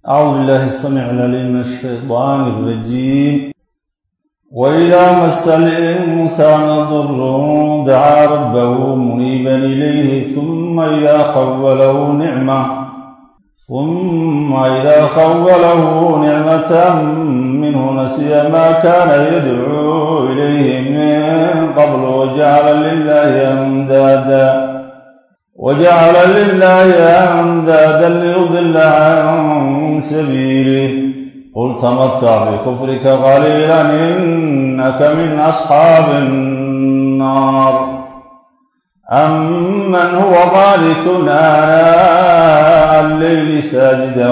أعوذ بالله السميع العليم من الشيطان الرجيم وإذا مس الإنسان ضر دعا ربه منيبا إليه ثم إذا خوله نعمة ثم إذا خوله نعمة منه نسي ما كان يدعو إليه من قبل وجعل لله أندادا وجعل لله أندادا ليضل عن سبيله قل تمتع بكفرك قليلا إنك من أصحاب النار أمن هو قانت آناء الليل ساجدا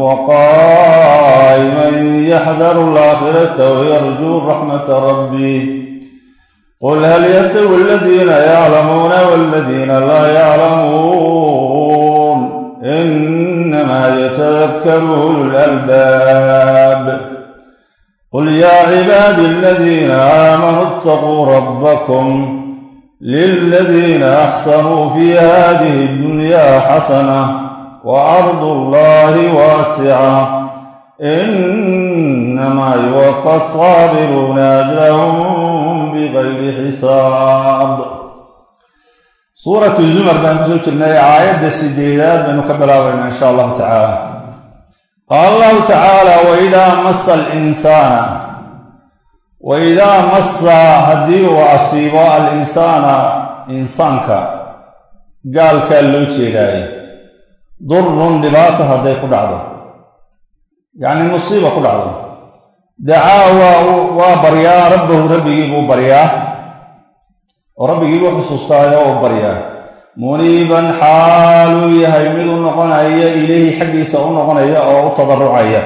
وقائما يحذر الآخرة ويرجو رحمة ربه قل هل يستوي الذين يعلمون والذين لا يعلمون إنما يتذكر أولو الألباب قل يا عبادي الذين آمنوا اتقوا ربكم للذين أحسنوا في هذه الدنيا حسنة وأرض الله واسعة إنما يوفى الصابرون أجرهم بغير حساب suuratu zumar baan kusoo jirnay aayadda sideedaad baynu ka bilaabayna insha allahu tacaala qaala allahu tacaala waidaa massa alinsaana waidaa massa haddii uu asiibo alinsaana insaanka gaalkaa loo jeedaayo durun dhibaato hadday ku dhacdo yacni musiiba ku dhacdo dacaa waa waa baryaa rabbahu rabbigii buu baryaa oo rabbigii buu xusuustaayo oo baryaa muniiban xaaluu yahay mid u noqonaya ilayhi xaggiisa u noqonaya oo u tadarucaya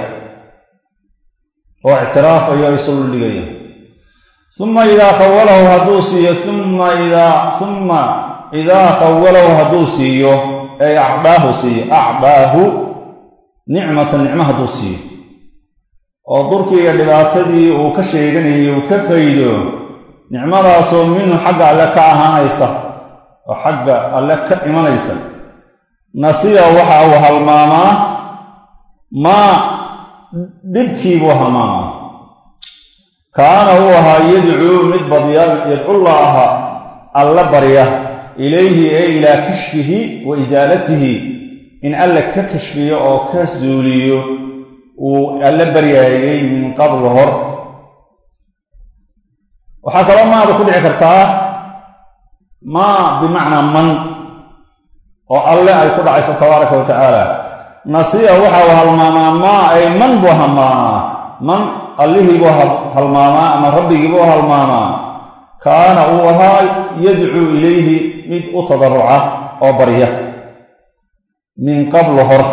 oo ictiraafaya o isu dhigaya uma idaa khawalahu hadduu siiyo uma idaa uma idaa khawalahu hadduu siiyo ay acdaahu siiyo acdaahu nicmatan nicmo hadduu siiyo oo durkii iyo dhibaatadii uu ka sheeganayay uu ka faydo nicmadaasoo minhu xagga alle ka ahaanaysa oo xagga alle ka imanaysa nasiya waxa uu halmaamaa maa dhibkiibuu halmaamaa kaana uu ahaa yadcuu mid badya yadcullaaha alla barya ilayhi ee ilaa kashfihi wa isaalatihi in alle ka kashfiyo oo ka suuliyo uu alle baryaayay min qabl hor waxaa kaloo maada ku dhici kartaa maa bimacnaa man oo alle ay ku dhacayso tabaaraka wa tacaala nasiya waxa uu halmaamaa maa ay man buu halmaamaa man allihii buu halmaamaa ama rabbigii buu halmaamaa kaana uu ahaa yadcuu ilayhi mid u tadaruca oo barya min qablu hor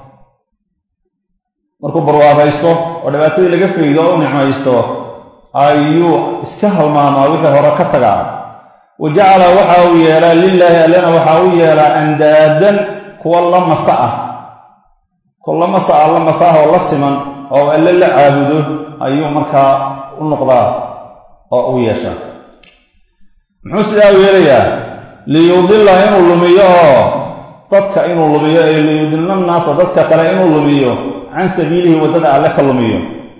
markuu barwaaqaysto oo dhibaatadii laga faydo oo u nicmaysto ayuu iska halmaamaa wixii hore ka tagaa wa jacala waxa uu yeelaa lilaahi allena waxa uu yeelaa andaadan kuwa la masa ah kuwa la masa ah la masa ah oo la siman oo alle la caabudo ayuu markaa u noqdaa oo u yeeshaa muxuu sidaa u yeelayaa liyudilla inuu lumiyo oo dadka inuu lumiyo ee liyudilla naasa dadka kale inuu lumiyo can sabiilihi waddada alle ka lumiyo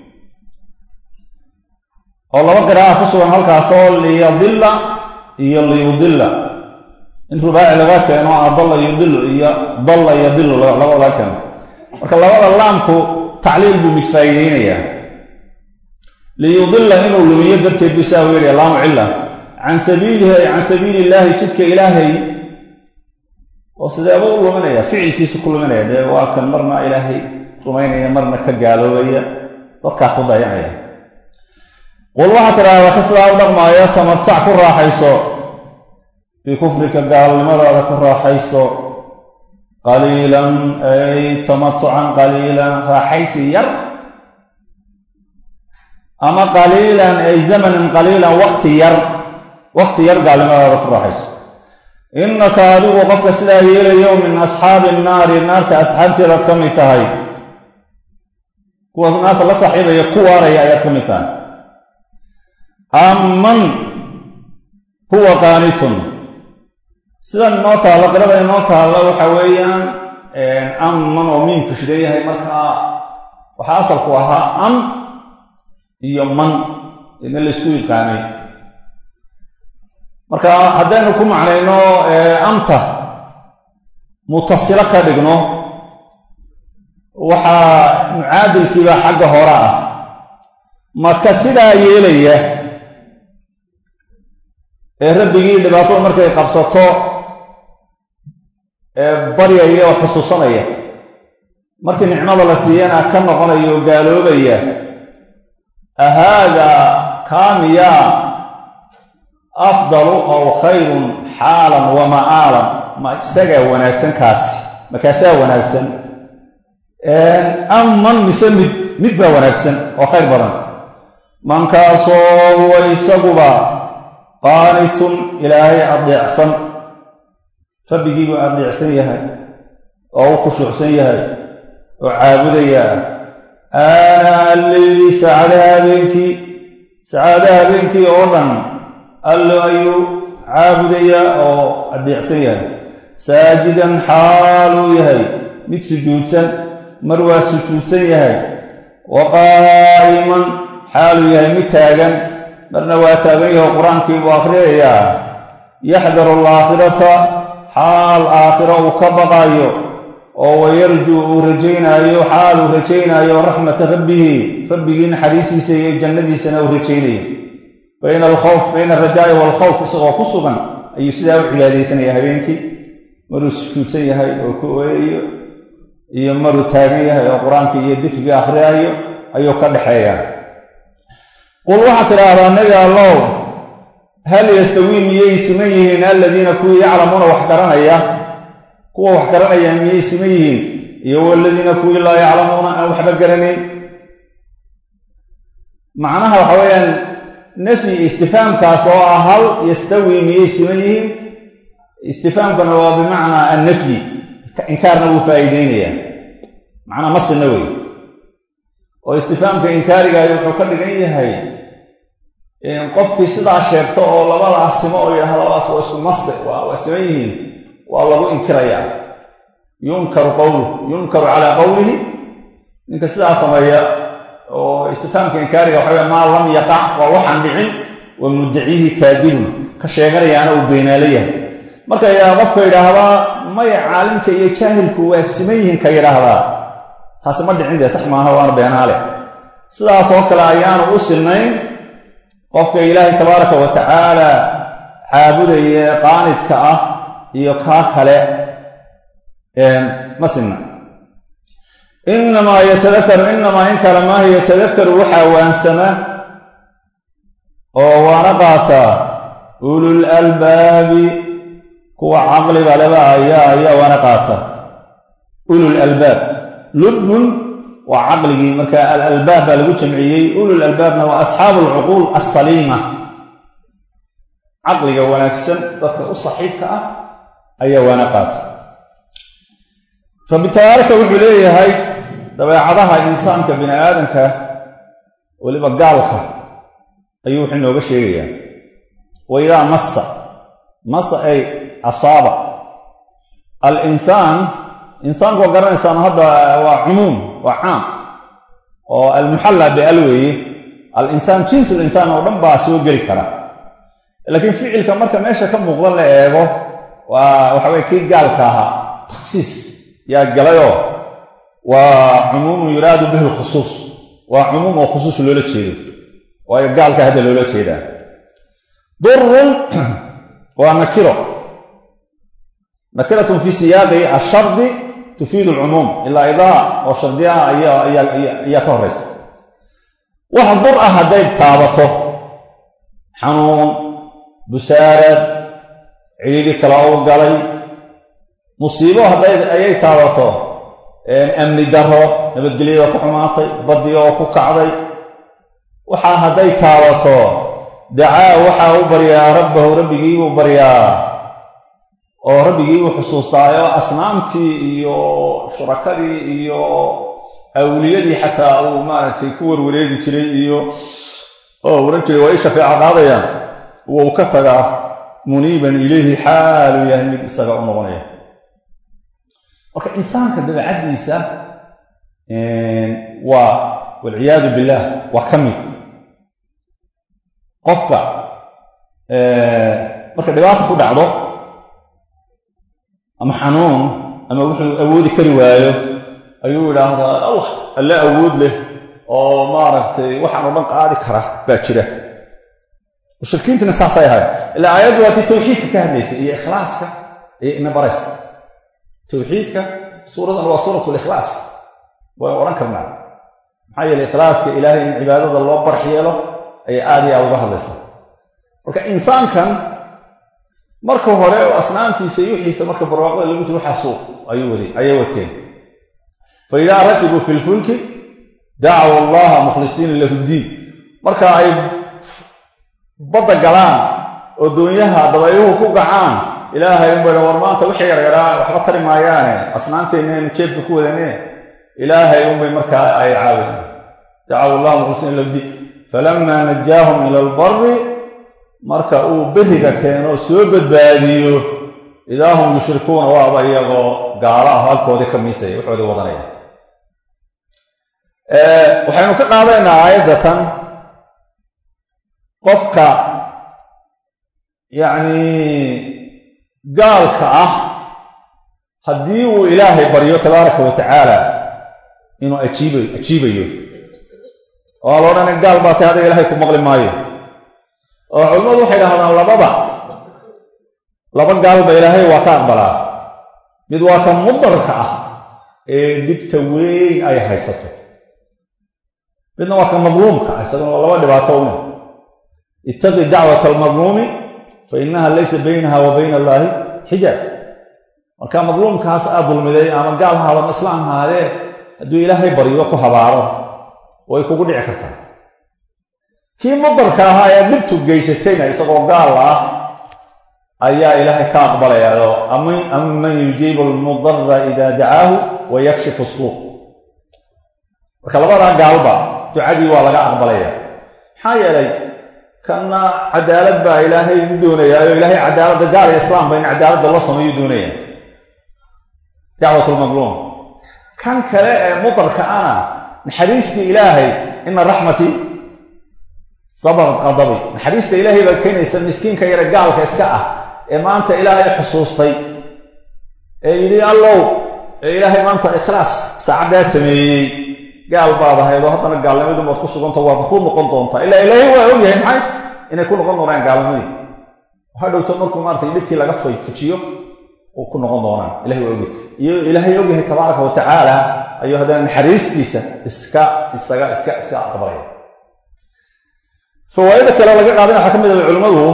oo laba qiraa'a ku sugan halkaasoo liyadilla iyo liyudilla in rubaaci laga keeno adalla yudilu iyo dalla yadilu labada laga keeno marka labada laamku tacliil buu mid faa'iideynayaa liyudilla inuu lumiyo darteed buu saa u yeelaya laamu cilla can sabiilihi ay can sabiili illaahi jidka ilaahay oo sideeba u luminaya ficilkiisu ku luminaya dee waa kan marna ilaahay rumaynaya marna ka gaaloobaya dadkaa ku dayanaya qul waxaa tidhaahdaa ka sidaa u dhaqmaayo tamatac ku raaxayso bikufrika gaalnimadaada ku raaxayso qaliilan ay tamatucan qaliilan raaxaysi yar ama qaliilan ay zamanan qaliilan waqti yar waqti yar gaalnimadaada ku raaxayso innaka adigu qofka sidaa yeelayo min asxaabi nnaari naarta asxaabteedaad ka mid tahay kuwaas naarta la saaxiibaya ku waaraya ayaad ka mid tahay amman huwa qaanitun sidan inoo taallo qirada inoo taallo waxa weeyaan amman oo miimku shidan yahay markaa waxaa asalku ahaa am iyo man ina laysku yaqaanay marka haddaynu ku macnayno amta mutasilo ka dhigno waxaa mucaadilkiiba xagga hore ah marka sidaa yeelaya ee rabbigii dhibaatada markay qabsato ee baryaya oo xusuusanaya markii nicmada la siiyana ka noqonaya oo gaaloobaya ahaada kaamiya afdalu aw khayrun xaalan wa ma'aalan ma isagaa wanaagsan kaasi makaasaa wanaagsan aman mise mid mid baa wanaagsan oo khayr badan mankaasoo huwa isaguba qaanitun ilaahay adeecsan rabbigiibuu adeecsan yahay oo u khushuucsan yahay oo caabudaya aanaa alleyli saacadaha habeenkii saacadaha habeenkii oo dhan allo ayuu caabudayaa oo adeecsan yahay saajidan xaaluu yahay mid sujuudsan mar waa sujuudsan yahay wa qaa'iman xaaluu yahay mid taagan marna waa taagan yaho qur-aankii buu akhriyayaa yaxdaru alaakhirata xaal aakhiro uu ka baqaayo oo wayarjuu uu rajaynaayo xaal uu rajaynaayo raxmata rabbihi rabbigii naxariisiisa iyo jannadiisana uu rajaynayo bayna alkhawf bayna alrajaa'i waalkhawf isagoo ku sugan ayuu sidaa u cibaadaysanaya habeenkii maruu sujuudsan yahay oo ku ooyayo iyo maruu taagan yahay oo qur-aanka iyo dikriga akhriyaayo ayuu ka dhexeeyaa qul waxaad tidhaahdaa nebi allow hal yastawii miyay siman yihiin aladiina kuwii yaclamuuna wax garanaya kuwa wax garanaya miyay siman yihiin iyo waladiina kuwii laa yaclamuuna aan waxba garanayn macnaha waxa weeyaan nafyi istifaamkaas oo ah hal yastawii miyay siman yihiin istifaamkana waa bimacnaa annafyi inkaarna wuu faa'iideynayaa macnaa ma sinna wey oo istifaamka inkaarigaay wuxuu ka dhigan yahay qofkii sidaa sheegto oo labadaas simo oo yidhahda labadaas waa isku mase waa siman yihiin waa lagu inkirayaa yunkaru qowluh yunkaru calaa qowlihi ninka sidaa sameeya oo istifaamka inkaariga waxa wey maa lam yaqac waa waxaan dhicin wa muddaciihi kaadibun ka sheeganayaana uu beenaalo yahay marka qofka yidhaahdaa maya caalimka iyo jaahilku waa siman yihiin ka yidhaahdaa taasi ma dhicin dee sax maaha waana beenaale sidaas oo kale ayaanu u sinnayn qofka ilaahay tabaaraka wa tacaala caabudaya ee qaanidka ah iyo kaa kale ma sinna inamaa yatadakaru inamaa in kale maaha yatadakaru waxaa waansama oo waana qaataa ulul albaabi kuwa caqliga leba ayaa ayaa waana qaata ulul albaab lubbun waa caqligii marka alalbaab baa lagu jamciyey ulul albaabna waa asxaabu alcuquul assaliima caqliga wanaagsan dadka u saxiibka ah ayaa waana qaata rabbi tabaaraka wuxuu leeyahay dabeecadaha insaanka bini aadanka weliba gaalka ayuu wuxuu inooga sheegayaa wa idaa massa massa ay asaaba alinsaan insaanku waa garanaysaan hadda waa cumuum waa caam oo almuxalla bial weeye alinsaan jinsul insaan oo dhan baa soo geli kara laakiin ficilka marka meesha ka muuqda la eego waa waxa weye kii gaalka ahaa takhsiis yaa galayoo waa cumuumun yuraadu bihi lkhusuus waa cumuum oo khusuus loola jeedo waayo gaalka hadda loola jeedaa durun waa nakiro nakiratun fi siyaaqi ashardi tufiidu alcumuum ilaa idaa oo shardiyaha ayaa ka horeysa wax dur ah hadday taabato xanuun busaarad cidhiidhi kale u galay musiibo hadday ayay taabato amni daro nabadgelyada ku xumaatay baddi oo ku kacday waxaa hadday taabato dacaa waxaa u baryaa rabbahu rabbigiibuu baryaa oo rabbigiibuu xusuustaayo asnaamtii iyo shurakadii iyo awliyadii xataa uu maaragtay ku warwareegi jiray iyo oo oran jiray waa ii shafeeco qaadayaan wuu ka tagaa muniiban ilayhi xaaluu yahay mid isaga u noqonaya marka insaanka dabeecaddiisa waa walciyaadu billaah waa ka mid qofka marka dhibaata ku dhacdo ama xanuun ama wuxuu awoodi kari waayo ayuu yidhaahdaa allah alle awood leh oo maaragtay waxaan oo dhan qaadi kara baa jira mushrikiintina saasay ahayd ilaa aayaddu waatii tawxiidka ka hadlaysay iyo ikhlaaska iyo ina baraysa tawxiidka suuradan waa suurat likhlaas waan odhan karnaa maxaa yeele ikhlaaska ilaahay in cibaadada loo barx yeelo ayay aad iyo aad uga hadlaysaa marka insaankan marka hore oo asnaamtiisa iyo wixiisa marka barwaaqada lagu jiro waxaasuu ayuu waday ayay wateen fa idaa rakibuu fi lfulki dacaw allaha mukhlisiina lahu ddiin marka ay badda galaan oo doonyaha dabayluhu ku gacaan ilaahay unbay war maanta wixii yaryaraa waxba tari maayaane asnaanteenneenu jeebka ku wadane ilaahay unbay markaa ay caawin dacaw allaha mukhlisiina lahu ddiin falamaa najaahum ila albari marka uu beriga keeno soo badbaadiyo idaa hum yushrikuuna waaba iyagoo gaalo ah halkoodii ka miisaya waxoodii wadanaya waxaynu ka qaadaynaa aayaddatan qofka yacni gaalka ah haddii uu ilaahay baryo tabaaraka wa tacaala inuu ajiib ajiibayo oo la odhana gaal baa tahay adiga ilahay ku maqli maayo oo culimmadu waxay dhahdaan labada laba gaalba ilaahay waa ka aqbalaa mid waa ka mudarka ah ee dhibta weyn ay haysato midna waa ka madluumka ah isaguna waa laba dhibaato una ittaqi dacwata almadluumi fa inaha laysa baynaha wa bayna allaahi xijaab marka madluumkaas aad dulmiday ama gaal haada ma islaam haadee hadduu ilaahay baryo ku habaaro way kugu dhici kartaa kii mudarka ahaa ee dhibtu geysatayna isagoo gaal ah ayaa ilaahay ka aqbalayaao aman yujiibu almudara ida dacaahu wa yakshifu suuq marka labadaa gaalba ducadii waa laga aqbalaya maxaa yeelay kanna cadaalad baa ilaahay u doonayaayo ilaahay cadaaladda gaal iyo islaamba in cadaaladda loo sameeyu doonaya dacwat lmadluum kan kale ee mudarka ana naxariistii ilaahay ina raxmatii sabaq qadabi naxariista ilaahay baa keenaysa miskiinka yare gaalka iska ah ee maanta ilaahay xusuustay ee yidhi allow ee ilaahay maanta ikhlaas saacaddaa sameeyey gaal baad ahayd oo haddana gaalnimadii baad ku suganta waad ku noqon doontaa ilaa ilaahay waa ogyahay maxay inay ku noqon doonaan gaalnimadii waxaa dhowto markuu maaratay dhibtii laga fujiyo u ku noqon doonaan ilahay waa ogyahay iyo ilaahay ogyahay tabaaraka wa tacaala ayuu haddana naxariistiisa iska isaga iska iska aqbalaya fawaaida kale laga qaadana waxaa ka mid ah culimmadu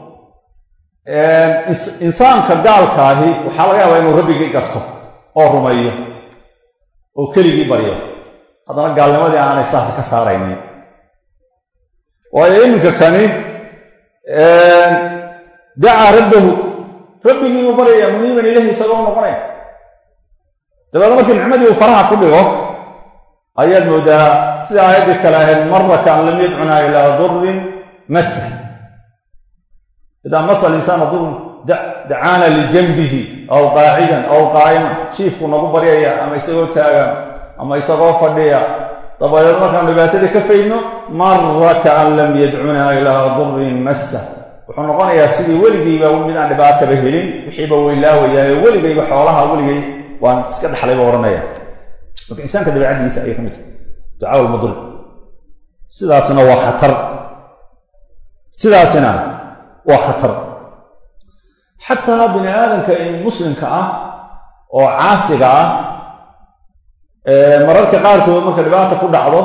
insaanka gaalkaahi waxaa laga yaabaa inuu rabbigii garto oo rumeeyo oo keligii baryo haddana gaalnimadii aanay saas ka saaraynin waayo iminka kani dacaa rabbahu rabbigiibuu baryaya muniiban ilahi isagoo noqonaya dabeedna markii nicmadii uu faraha ku dhigo ayaad moodaa sida aayaddii kale ahayd maraka an lam yadcunaa ilaa durin masa idaa masa alinsaana durun dacaana lijanbihi aw qaacidan aw qaa'iman jiifku nagu baryaya ama isagoo taagan ama isagoo fadhiya dabadeed markaan dhibaatadii ka faydno maraka an lam yadcunaa ilaa durin masa wuxuu noqonayaa sidii weligiiba mid aan dhibaataba helin wixiiba weylaawayaao weligayba xoolaha weligay waan iska dhaxlayba odhanaya marka insaanka dabeicaddiisa ayay ka mid tahay ducaa lmudur sidaasina waa khatar sidaasina waa khatar xataa bini aadamka muslimka ah oo caasiga ah mararka qaarkood marka dhibaata ku dhacdo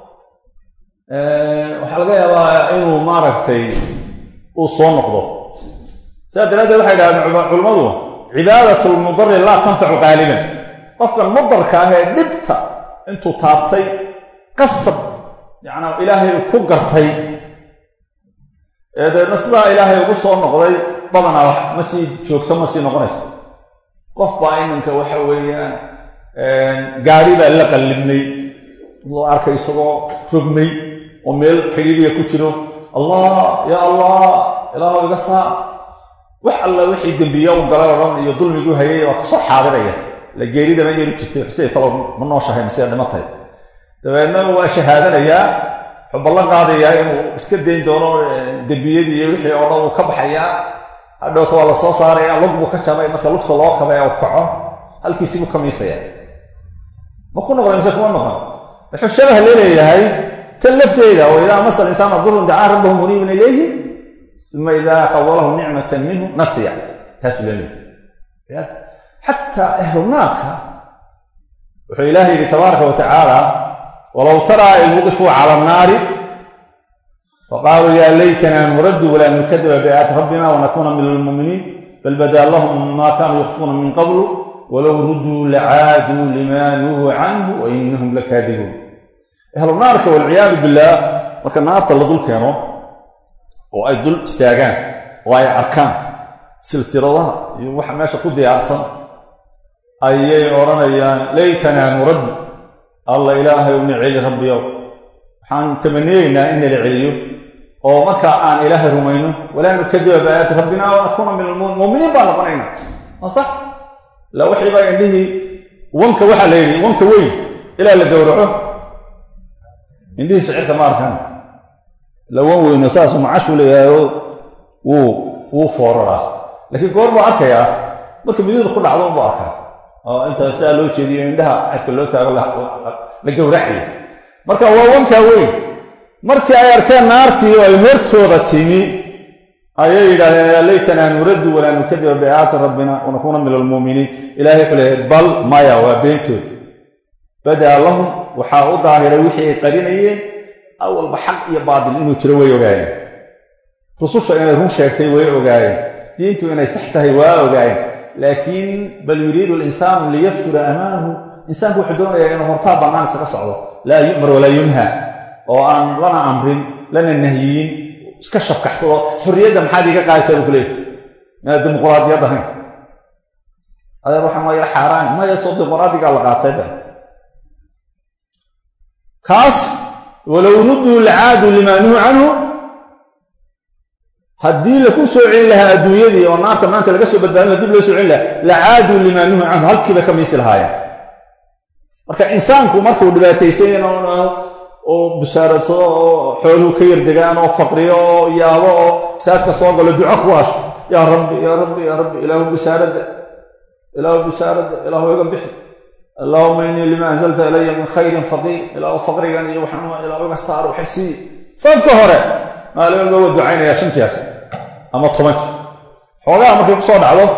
waxaa laga yaabaa inuu maaragtay uu soo noqdo sidaas daraaddeed waxay dhahdeen culimmadu cibaadat lmudari laa tanfacu qaaliban qofkan mudarka ah ee dhibta intuu taabtay qasab yacnaa ilaahay ku gartay ee dabeedna sidaa ilaahay ugu soo noqday badanaa wax ma sii joogto ma sii noqonayso qof baa iminka waxa weeyaan gaari baa la qallibnay loo arkay isagoo rogmay oo meel xidhiidhiya ku jiro allah yaa allah ilaahu iga saa wax alla wixii dembiya u galay oo dhan iyo dulmiguu hayay waa kasoo xaadiraya la geeridama yeeri jirtay xusey talo ma nooshahay mise dhimatay dabeedna waa shahaadanayaa wuxuu ballan qaadayaa inuu iska dayn doono dembiyadii iyo wixii oo dhan uu ka baxayaa hadhowta waa la soo saaraya lug buu ka jabay marka lugta loo kabay u kaco halkiisii buu kamiisaya ma ku noqday mise kuma noqon wuxuu shabah leeleeyahay tan lafteeda oo idaa masal insaana durun dacaa rabbahu muniiban ilayhi uma idaa qawalahu nicmatan minhu nasiya taas buu leeleyahay xataa ahlu naarka wuxuu ilaahay yidhi tabaaraka wa tacaala walow taraa id wudifuu cala annaari faqaaluu yaa laytana nuraddu walaa nukadiba biaayati rabbina wanakuuna min almuuminiin bal badaa lahum maa kaanuu yakfuuna min qablu walow rudduu lacaaduu limaa nuhuu canhu wa inahum lakaadibuun ahlu naarka walciyaadu billaah marka naarta la dul keeno oo ay dul istaagaan oo ay arkaan silsiladaha iyo waxa meesha ku diyaarsan ayay odhanayaan laytanaa nuraddu alla ilaahay una celi rabbiyow waxaan tamaniyeynaa in nala celiyo oo markaa aan ilaahay rumayno walaa nukadiba biaayaati rabbina wanakuuna min almuuminiin baan noqonayna waa sax la wixiibaa indhihii wanka waxaa la yidhi wanka weyn ilaa la gowraco indhihii shicirka ma arkaan la wan weyno saasuu macashuu leeyahayo wuu wuu fooraraa laakiin goor buu arkayaa marka miduda ku dhacdo unbuu arkaa oo inta sidaa loo jeediyo indhaha cirka loo taago la gowraxayo marka waa wankaa weyn markii ay arkeen naartii oo ay hortooda timi ayay yidhahdeen yaa laytanaa nuraddu walaa nukadiba biaayaati rabbina wanakuuna min almuuminiin ilahay wuxuu leeyahay bal maya waa beentood badaa lahum waxaa u daahiray wixii ay qarinayeen awalba xaq iyo baatil inuu jiro way ogaayeen rususha inay run sheegtay way ogaayeen diintu inay sax tahay waa ogaayeen laakiin bal yuriidu linsaanu liyaftura amaamahu insaanku wuxuu doonayaa inuu hortaa bannaan isaga socdo laa yu'mar walaa yunha oo aan lana amrin lana nahyiyin iska shabkaxsado xorriyadda maxaad iiga qaadaysaa buu ku leeyahy inaad dimuquraadiyad ahayn adeer waxaan waa yar xaaraan maya soo dimuquraadigaa la qaatay ba kaas walow rudduu lacaadu limaa nuhu canhu haddii laku soo celin lahaa adduunyadii oo naarta maanta laga soo badbaadin laha dib loo soo celin lahaa lacaaduu limaa nuhu canhu halkiiba ka miisi lahaayeen marka insaanku markuu dhibaataysan oo busaaradsado oo xooluhu ka yardegaan oo faqriyo oo yaabo oo saadka soo galo duco ku hasho yaa rabbi yaa rabbi yaa rabbi ilaahu busaaradda ilaahu busaaradda ilaahu iga bixi allahuma innii lima anzalta ilaya min khayrin faqiir ilaahu faqrigan iyo waxaan ilaahu iga saaro waxay sii safka hore maalin walba waa ducaynayaa shan jeer ama toban jeer xoogaha markay ku soo dhacdo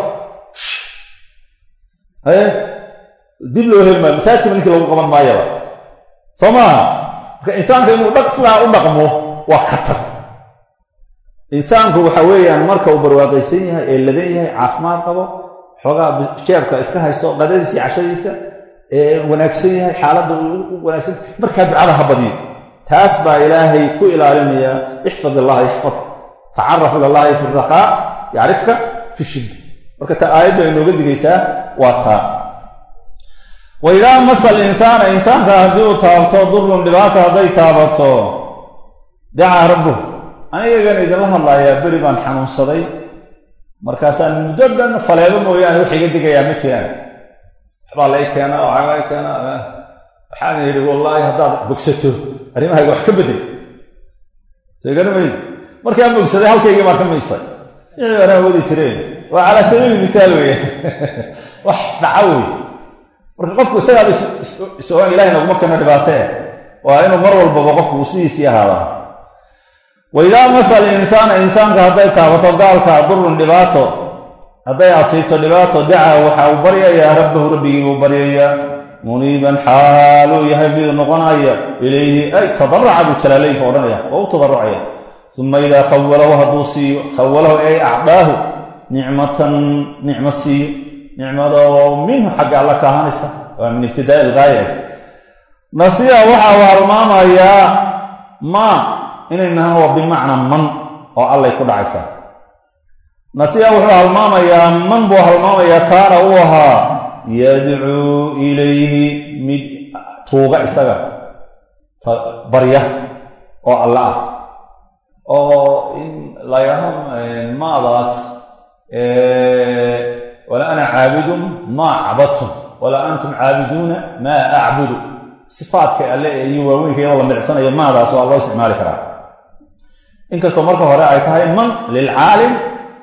haye dib loo heli maayo masaajidkiiba ninkii lagu qaban maayaba soo maaha marka insaanka inuu dhaq sidaa u dhaqmo waa khatar insaanku waxa weeyaan marka uu barwaaqaysan yahay ee ladan yahay caafimaad qabo xoogaa jeebka iska haysto qadadiisa iyo cashadiisa ee wanaagsan yahay xaaladda u wanaagsan markaa ducada ha badiyo taas baa ilaahay ku ilaalinaya ixfad illaha yaxfadka tacaraf ila llahi fi rakhaa yacrifka fi shidda marka ta aayaddu ay nooga digaysaa waa taa wa idaa masal insaana insaanka haddii uu taabto durun dhibaata hadday taabato dacaa rabbuh anigagan idinla hadlayaa beri baan xanuunsaday markaasaan muddo dhan faleebo mooyaane wax iga digayaa ma jiraan waxbaa la i keenaa waxaa la i keenaa waxaan yidhi wallaahi haddaad bogsato arrimahayga wax ka bedel soo garamayd markaan bogsaday halkaygii baan ka miisay wixii anaa wadi jireen waa calaa sabiili mithaal weeye wax dhaca wey marka qofku isagaa is-ogaan ilahay naguma keeno dhibaatee waa inuu mar walbaba qofku uu sidiisii ahaadaa wa idaa masal insaana insaanka hadday taabato gaalka durun dhibaato hadday asiibto dhibaato dacaa waxa uu baryayaa rabbahu rabbigii buu baryayaa muniiban xaaluu yahay mid noqonaya ilayhi ay tadaraca buu jalaalaynka odhanaya waa u tadarrucaya uma idaa khawalahu hadduu siiyo khawalahu ay acdaahu nicmatan nicmo siiyo nicmadoo minhu xagga alla ka ahaanaysa waa min ibtidaai ilgaaya nasiya waxa uu halmaamayaa maa inay nahaan waa bimacnaa man oo allay ku dhacaysaa nasiya wuxuu halmaamayaa man buu halmaamayaa kaana uu ahaa yadcuu ilayhi mid tuuga isaga barya oo alla ah oo in la yidhaaho maadaas wala ana caabidun maa cabadtum wala antum caabiduuna maa acbudu sifaadka alle iyo waaweynka iyadoo la milicsanayo maadaas waa loo isticmaali karaa inkastoo marka hore ay tahay man lilcaalim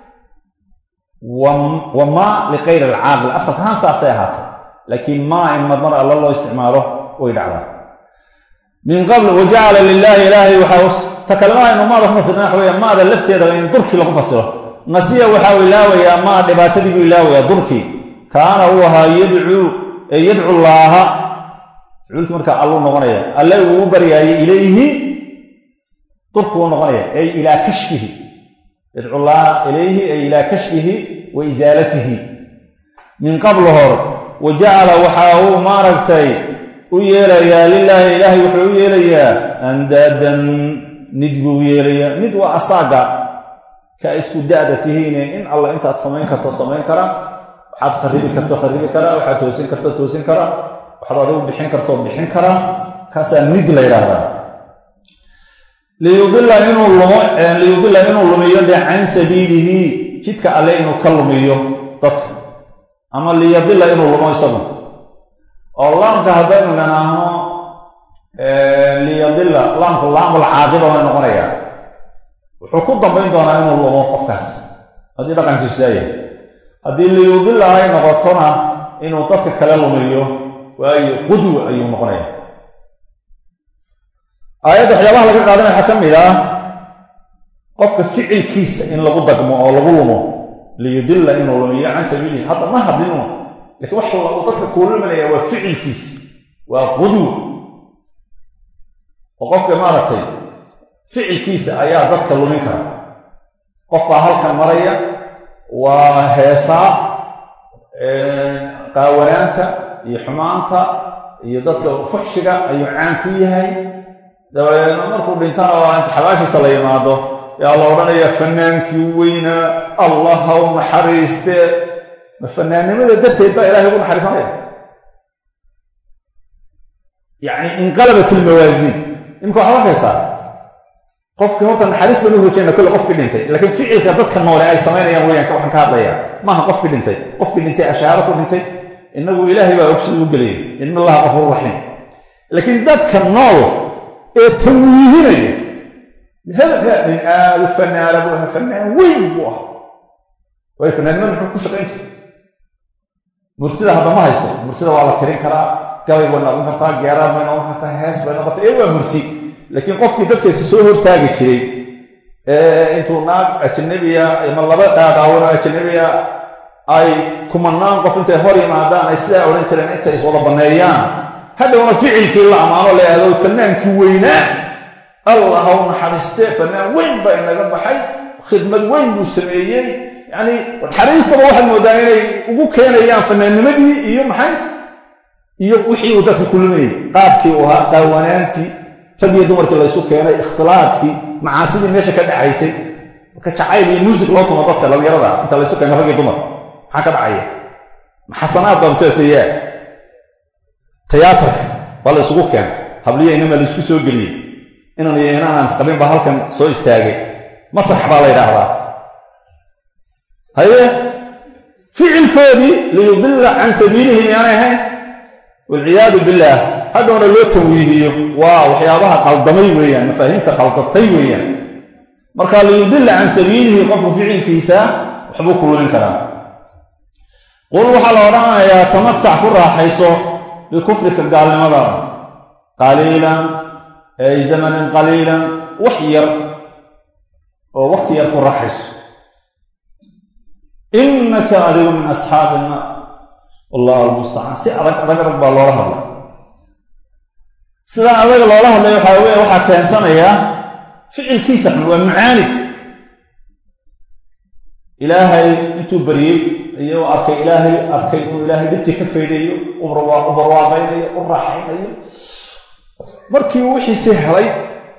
wa ma likayr alcaaqil asalka ahaan saasay ahaatay laakiin maa in marmar alle loo isticmaalo way dhacdaa min qabl wajacala lilahi ilaahay waxaa takalmaaynu maada ku fasirna waxa weya maada lafteedaba in durkii lagu fasiro nasiya waxaa u ilaawayaa maa dhibaatadii buu ilaawayaa durkii kaana uu ahaa yadcuu ee yadcu llaaha ficilkii markaa alluu noqonaya alle uu u baryaayay ilayhi durku uu noqonaya ay ilaa kashfihi yadcu llaaha ilayhi ay ilaa kashfihi wa isaalatihi min qabl hor wa jacala waxa uu maaragtay u yeelayaa lilaahi ilaahay wuxuu u yeelayaa andaadan nid buu u yeelayaa nid waa asaaga ka isku da-da tihiine in alla intaad samayn karto samayn kara waxaad kharibi karto kharibi kara waxaad toosin karto toosin kara waxaad adigu bixin karto bixin kara kaasaa nid la yidhaahdaa liyudila inuu lumo liyudila inuu lumiyo dee can sabiilihi jidka alle inuu ka lumiyo dadka ama liyadila inuu lumo isagu oo laamka haddaynu nanaahno liyadila laamku laamul caaqiba way noqonayaa wuxuu ku dambayn doonaa inuu lumo qofkaas haddii dhaqankiisu saayahay haddii liyudila ay noqotona inuu dadka kale lumiyo waayo qudwa ayuu noqonaya aayadda waxyaabaha laga qaadanaya waxaa ka mid ah qofka ficilkiisa in lagu dagmo oo lagu lumo liyudila inuu lumiyo can sabiilihi hadda ma hadlinu lakiin wax uu dadka kuu luminaya waa ficilkiisa waa qudwa oo qofka maaragtay ficilkiisa ayaa dadka lumin kara qof baa halkan maraya waa heesaa qaawanaanta iyo xumaanta iyo dadka fuxshiga ayuu caan ku yahay dabadeedna markuu dhintana waa inta xabaashiisa la yimaado yaa la odhanaya fanaankii weynaa allah ha u naxariiste ma fanaannimada darteed baa ilahay ugu naxariisanaya yacni inqalabat ilmawaasiin imika waxaad arkaysaa qofkii horta naxariis baan u rajayna kolle qofkii dhintay laakiin ficilka dadka noole ay samaynayaan weeyaan waxaan ka hadlayaa maaha qofkii dhintay qofkii dhintay ashaaro ku dhintay inagu ilaahay baa ogsid u gelaya in allaha qafuur raxiim laakiin dadka nool ee tanwiihinaya hebelka nin aadu fanaana buu ahaa fanaan weyn buu ahaa waayo fanaannimada muxuu ku shaqayn jiray murtida hadda ma haysto murtida waa la tirin karaa gabay bay noqon kartaa geeraan bay noqon kartaa hees bay noqon kartaa ee waa murti laakiin qofkii dadkaysa soo hortaagi jiray intuu naag ajanabiya ama laba dhaadhaawano ajanabiya ay kumanaan qof intay hor yimaadaan ay sidaa odhan jireen intay iswada banneeyaan hadhowna ficilkii la ammaano la ahdo fanaankii weynaa allah ha u naxariiste fanaan weyn baa inaga baxay khidmad weyn buu sameeyey yacni naxariistaba waxaad moodaa inay ugu keenayaan fanaannimadii iyo maxay iyo wixii uu dadka kuluminayay qaabkii uu ahaa qaawanaantii rag iyo dumarkii laysu keenay ikhtilaadkii macaasidii meesha ka dhacaysay marka jacayl iyo muusig loo tumo dadka dhalinyarada inta laysu keeno rag iyo dumar maxaa ka dhacaya maxasanaad baa maseeseyaa tiyaatarka baa la isugu keenay habliya inama la isku soo geliyey inan iyo inaan isqabin baa halkan soo istaagay masrax baa la yidhaahdaa haye ficilkoodii liyudilla can sabiilihi miyaanay ahayn walciyaadu billaah hadhowna loo tanwiihiyo waa waxyaabaha qaldamay weeyaan mafaahiimta khaldatay weeyaan marka liyudilla can sabiilihi qofku ficilkiisa waxbuu ku lumin karaa qul waxaa la odhanayaa tamatac ku raaxayso bikufrika gaalnimada qaliilan ay zamanan qaliilan wax yar oo waqti yar ku raaxayso innaka adigu min asxaabi innaar wallahu almustacaan si adag adag adag baa loola hadlay sidaa adaga loola hadlay waxaa weya waxaa keensanayaa ficilkiisa xun waa mucaanid ilaahay intuu baryey iyo arkay ilaahay arkay inuu ilaahay dhibtii ka faydayo u barwaaqaynayo u raaxaynayo markii uu wixiisii helay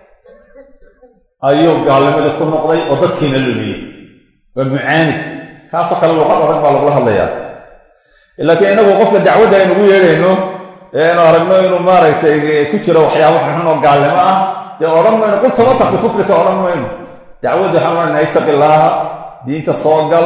ayuu gaalnimadii ku noqday oo dadkiina lumiyey waa mucaanid kaasoo kale luqad adag baa lagula hadlayaa laakiin inagu qofka dacwadda aynugu yeedhayno ee aynu aragno inuu maaragtay ku jiro waxyaabo xunxun oo gaalnimo ah dee odhan mayno qul tamataq bikufrika odhan mayno dacwadda waxaan ohanayna ittaqi illaaha diinta soo gal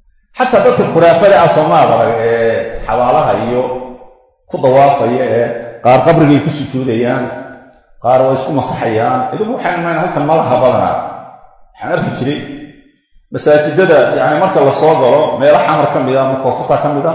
xataa dadka khuraafada ah soomaad arag ee xabaalaha iyo ku dawaafaya ee qaar qabrigay ku sujuudayaan qaar waa isku masaxayaan idigu waxaan imayn halkan malaha badanaa waxaan arki jiray masaajidada yani marka la soo galo meelo xamar ka mida ama koofata ka mida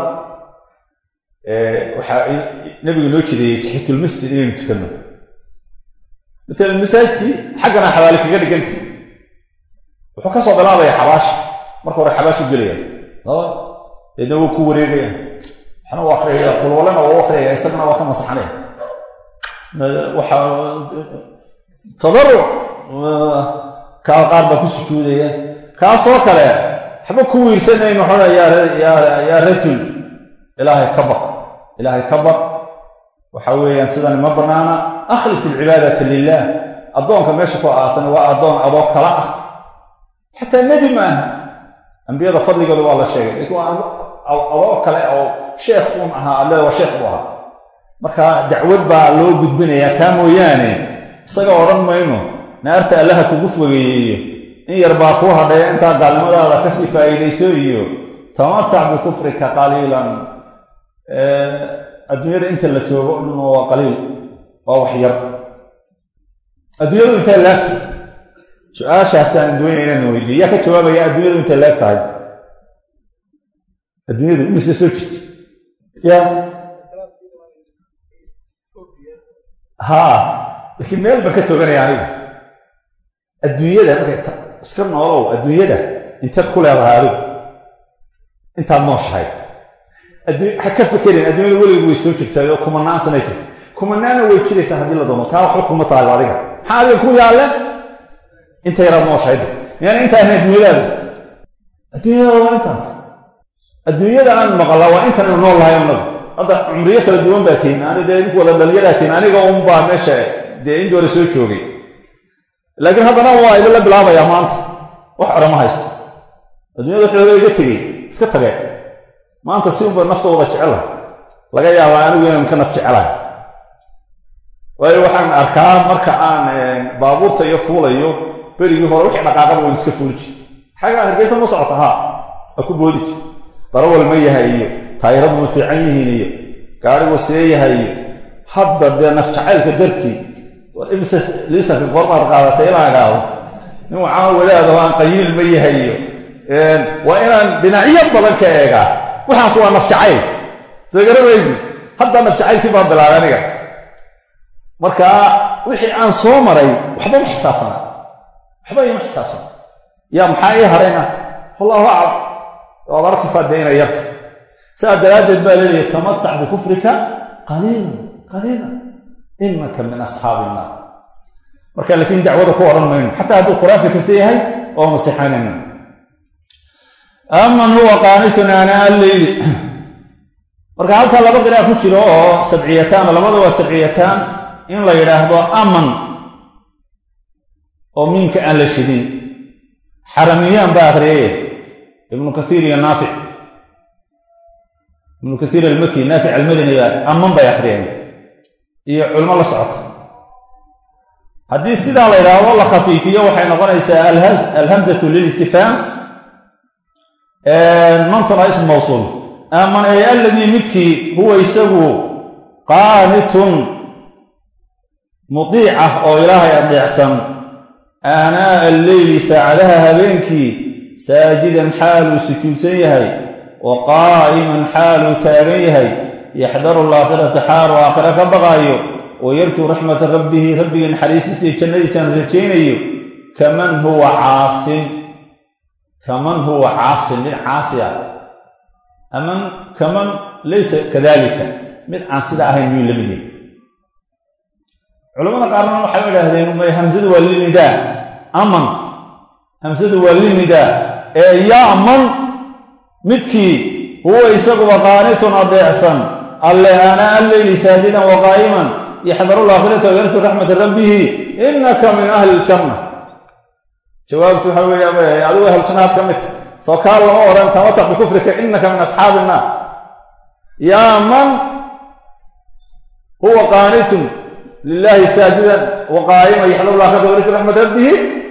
waxaa nabigu noo jideeyey taxitulmasjid inaynu tukanno matalan masaajidkii xaggana xabaali kaga dhiganta wuxuu ka soo bilaabaya xabaasha marka hore xabaashu gelaya deedna wuu ku wareegaya waxna u akriyaya qulwalana waa u akriyaya isagana waa ka masaxanaya waxa tadaruc kaa qaar baa ku sujuudaya kaasoo kale waxba ku wiirsanayno xona yaa rajul ilaahay ka baq ilaahay ka baq waxa weeyaan sidani ma bannaana akhlis alcibaadata lilah addoonka meesha ku aasan waa addoon adoo kala ah xataa nebi maaha ambiyada fadligooda waa la sheegay lakiin waa adoo kale oo sheekh uun ahaa alle waa sheekh buu ahaa marka dacwad baa loo gudbinayaa kaa mooyaane isaga odhan mayno naarta allaha kugu fogeeyeeyo in yar baa kuu hadhaya intaa gaalnimadaada kasii faa'iidayso iyo tamatac bikufrika qaliilan adduunyada inta la joogo o dhan waa qaliil waa wax yar adduunyadu intay laagta su-aashaasaan doonaya inaan weydiiyo yaa ka jawaabaya adduunyadu intay laag tahay adduunyadu imise soo jirta ya haa laakiin meel baan ka tooganaya anigu adduunyada markay iska noolow adduunyada inteed ku leedahay adigu intaad nooshahay ha ka fekerin adduunyada weligeed way soo jirtaa oo kumanaan sanay jirta kumanaana way jiraysaa haddii la doono taa waxba kuma tahay adiga maxaa adiga ku yaalle inta yaraad nooshahay miyaan intaa ahayn adduunyadaadu adduunyadaada waa intaas adduunyada aan maqlaa waa intanu nool lahay anagu hadda cumriyo kala duwan baa tihin ani dee idinku wada dhalinyaraa tihin aniga unbaa meesha dee intii hore soo joogay laakiin haddana waa idinla bilaabayaa maanta wax ore ma haysto adduunyada waxay hore iga tegey iska tageen maanta si unba naftooda jecela laga yaabaa anigu inaan ka naf jecelahay waayo waxaan arkaa marka aan baabuurta iyo fuulayo berigii hore wixii dhaqaaqaba waan iska fuuli jir xagaa hargeysa ma socota haa waa ku boodi jir darawal ma yahay iyo taayiradu ma fiican yihiin iyo gaarigu see yahay iyo hadda dee naf jacaylka dartii war imise liisanka goormaad qaadatay inaan idhaahdo nin waxaan wadaado aan qayiil ma yahay iyo waa inaan dhinacyo badan ka eegaa waxaas waa naf jacayl soo garamaysi hadda naf jacaylkii baan bilaabay aniga marka wixii aan soo maray waxba ma xisaabsana waxba ima xisaabsana yaa maxaa ii harayna wallahu aclam waad arkaysaa dee inay yarta sidaa daraaddeed baa leeyahay tamatac bikufrika qaliilan qaliilan inaka min asxaabi innaar marka laakiin dacwada ku odhan mayno xataa hadduu khuraafi kasta yahay oo masixanayna aman huwa qaanitun aanaa alleyli marka halkaa laba qira'a ku jiro oo sabciyataan labada waa sabciyataan in la yidhaahdo aman oo miinka aan la shidin xaramiyaan baa akriyay ibnu kasiir iyo naafic ibnu kasiir almaki naafic almadani baa aman bay akriyeen iyo culmo la socota haddii sidaa la yidhaahdo la khafiifiyo waxay noqonaysaa alhamzatu lilistifhaam mantuna ism mawsuul aman ay alladii midkii huwa isagu qaanitun mudiic ah oo ilaahay adeecsan aanaa alleyli saacadaha habeenkii saajidan xaaluu sujuudsan yahay wa qaa'iman xaaluu taagan yahay yaxdaru alaakhirata xaaluu aakhira ka baqaayo wa yarjuu raxmata rabbihi rabbigii naxariistiisa iyo jannadiisaan rajaynayo kaman huwa caasin kaman huwa caasin mid caasi ah aman kaman laysa kadalika mid aan sida ahayn miyuu la mid yahay culamada qaarna waxay idhaahdeen may hamsadu waa lilnidaa aman hamsadu waa lilnidaa ee ya'man midkii huwa isaguba qaanitun adeecsan alle aanaa alleyli saajidan wa qaa'iman yaxdaru laakhirata wayarju raxmata rabbihi inaka min ahli iljanna jawaabtu waxa weeye adigu ahlu jannaad ka mid ta soo kaa lama odhan tamataq bikufrika inaka min asxaabi innaar yaa man huwa qaanitun lilahi saajidan wa qaa'iman yaxdaru laakhirata wayarju raxmata rabbihi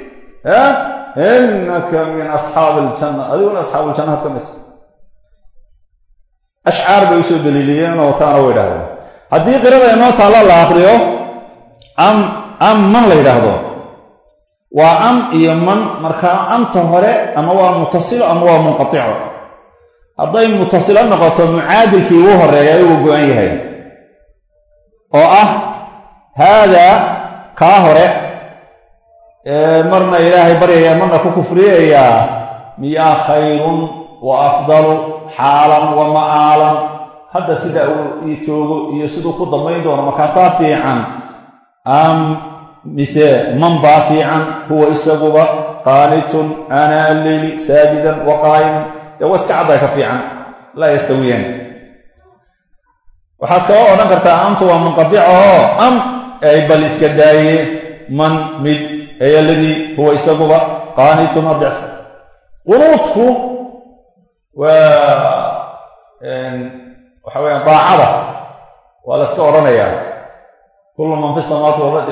inaka min asxaabi iljanna adiguna asxaabu iljannaad ka mid ta ashcaar bay usoo daliiliyeen oo taana way idhahdeen haddii qirada inoo taalla la akriyo am am man la yidhaahdo waa am iyo man markaa amta hore ama waa mutasilo ama waa munqatico hadday mutasilo noqoto mucaadilkii ugu horeeya uu go-an yahay oo ah haadaa kaa hore marna ilaahay baryaya marna ku kufriyayaa miyaa khayrun wa afdalu xaalan wa ma'aalan hadda sida uu joogo iyo siduu ku dambayn doono markaasaa fiican am mise man baa fiican huwa isaguba qaanitun aanaa alleyli saajidan wa qaa'iman dee waa iska cadday ka fiican laa yastawiyaan waxaad kaba odhan kartaa amtu waa munqadica oo am ay bal iska daaye man mid ay aladii huwa isaguba qaanitun adecsa qunuudku waa waxa weyaan daacada waa la iska odhanayaa kullu man fi samawati walard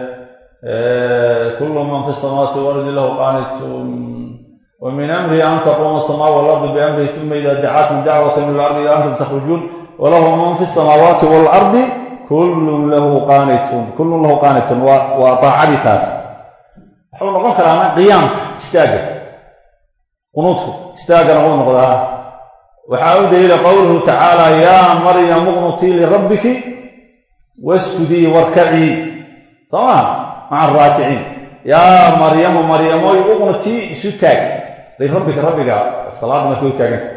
kullu man fi samawati walardi lahu qaanitun wa min amrihi an taquuma asamaa walardi biamrihi uma ida dacaakum dacwata min alardi ida antum takhrujuun walahu man fi samaawaati waalardi kullun lahu qaanitun kullun lahu qaanitun waa waa daacadii taas wuxuu noqon karaana qiyaamka istaagga qunuudku istaaggana wuu noqdaa waxaa u daliila qowluhu tacaala yaa maryamu qnutii lirabbiki wasjudii warkacii soo maa maca araakiciin yaa maryamu maryamoy uqnutii isu taag lirabbika rabbiga salaadda markay u taaganta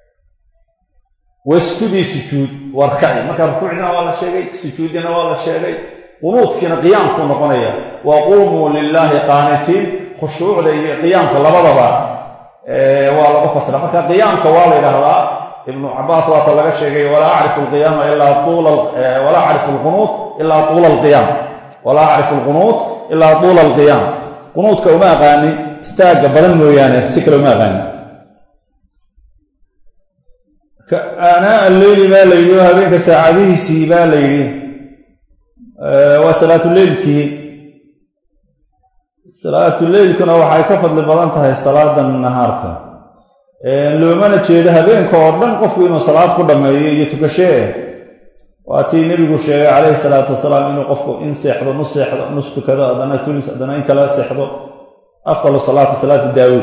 wasjudii sujuud warkaci marka rukuucdina waa la sheegay sujuuddina waa la sheegay qunuudkiina qiyaamkuu noqonaya wa qumuu lilaahi qaanitiin khushuucda iyo qiyaamka labadaba waa lagu fasira marka qiyaamka waa la yidhaahdaa ibnu cabaas waata laga sheegay walaa acrifu alqiyaama ilaa walaa acrifu alqunuud ilaa tuula alqiyaam walaa acrifu alqunuud ilaa tuula alqiyaam qunuudka uma aqaani istaagga badan mooyaane si kale uma aqaani aanaa alleyli baa la yidhi oo habeenka saacadihiisii baa la yidhi waa salaatuleylkii salaatuleylkuna waxay ka fadli badan tahay salaada nahaarka loomana jeedo habeenka oo dhan qofku inuu salaad ku dhammeeyo iyo tukashee waa tii nebigu sheegay calayhi salaatu wasalaam inuu qofku in seexdo nus seexdo nus tukado haddana ulus haddana in kala seexdo afdalu salaati salaati daawuud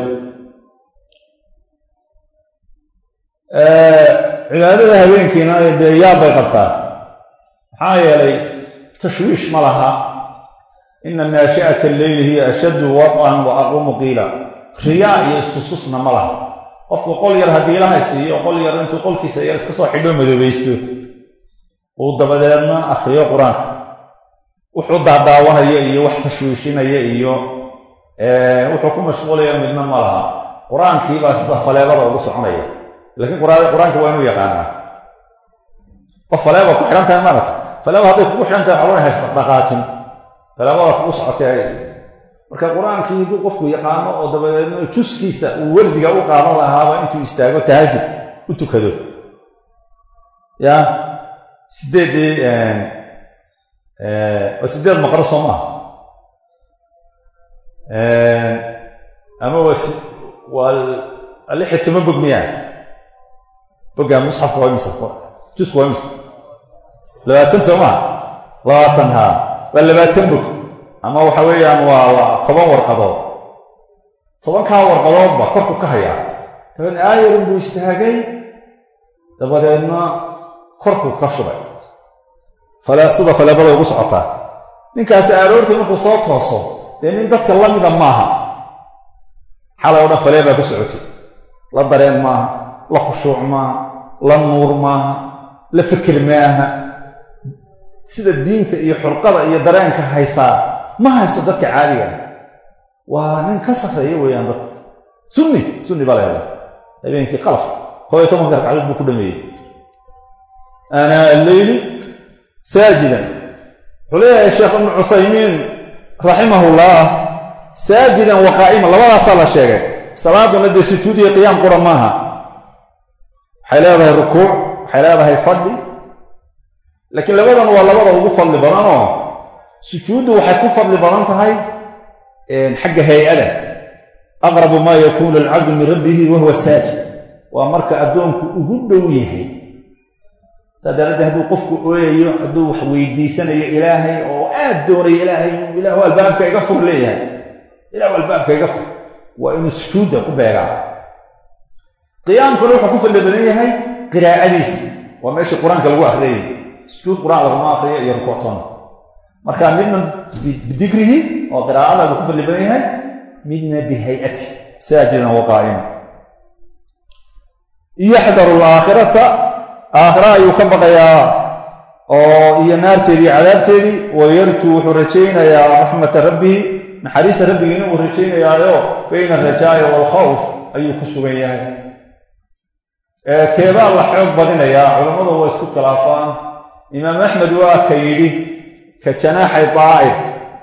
cibaadada habeenkiina dee yaab bay qabtaa maxaa yeelay tashwiish ma laha ina naashi'ata alleyli hiya ashaddu wad'an wa aqumu qiila riyaa iyo istususna ma laha qofku qol yar haddii ilahay siiyo qol yar intuu qolkiisa yar iska soo xidho madoobaysto uu dabadeedna akhriyo qur-aanka wuxuu daadaawanaya iyo wax tashwiishinaya iyo wuxuu ku mashquulaya midna ma laha qur-aankiibaa sida faleebada ugu soconaya laakiin qur-aanka waa inuu yaqaanaa qof faleeba ku xidhan tahay maarata faleeba hadday kugu xidhan tahay waxaa haysa dhaqaajin faleebada kugu socotay marka qur-aankii hadduu qofku yaqaano oo dabadeedna juskiisa uu wardiga u qaadan lahaaba intuu istaago tahajud u tukado ya sideeddii waa sideed maqro soo maaha ama waa waa lix iyo toban bog miyaa bogaa musxafka waa imisa jusku waa imisa labaatan soo maha labaatan haa waa labaatan bog ama waxa weeyaan waa waa toban warqadood tobankaa warqadoodba korku ka hayaa dabeedna aayarun buu istaagay dabadeedna korku ka shubay sida faleebada ugu socotaa ninkaasi aroortii markuu soo tooso dee nin dadka la mida maaha xalay o dhan faleebaa ku socotay la dareen maaha la khushuuc maaha la nuur maaha la fikir maaha sida diinta iyo xurqada iyo dareenka haysaa ma hayso dadka caadiga ah waa nin ka sarreeya weeyaan dadka sunni sunni baa leedahay habeenkii qalaf koob iyo tobanka ragcadood buu ku dhameeyey aanaa alleyli saajidan wuxuu leeyahay sheekh ibnu cuthaymiin raximahullah saajidan wa qaa'iman labadaasaa la sheegay salaaduna dee sujuud iyo qiyaam qura maaha waxay leedahay rukuuc waxay leedahay fadhi laakiin labadan waa labada ugu fadli badanoo sujuuddu waxay ku fadli badan tahay xagga hay-ada aqrabu maa yakuunu alcabdu min rabbihi wahuwa saajid waa marka addoonku ugu dhow yahay saa daraaddeed hadduu qofku ooyayo hadduu wax weydiisanayo ilaahay oo aad doonayo ilaahay inuu ilaahu albaabka iga fur leeyahay ilaahu albaabka iga fur waa inuu sujuudda ku beegaa qiyaamkuna wuxuu ku fadli badan yahay qiraa'adiisa waa meeshii qur-aanka lagu akriyay sujuud qur-aan laguma akriyo iyo rukuuctoona marka midna bidikrihi oo qiraa'ada buu ku fadli badan yahay midna bihay'ati saajidan wa qaa'ima yaxdaru alaakhirata aakhira ayuu ka baqayaa oo iyo naarteedii cadaabteedii wayarjuu wuxuu rajaynayaa raxmata rabbihi naxariista rabbigiina uu rajaynayaayo bayna alrajaa'i waalkhawf ayuu ku sugan yahay keebaa la xoog badinayaa culammadu waa isku khilaafaan imaam axmed waa ka yidhi ka janaaxay daa'ir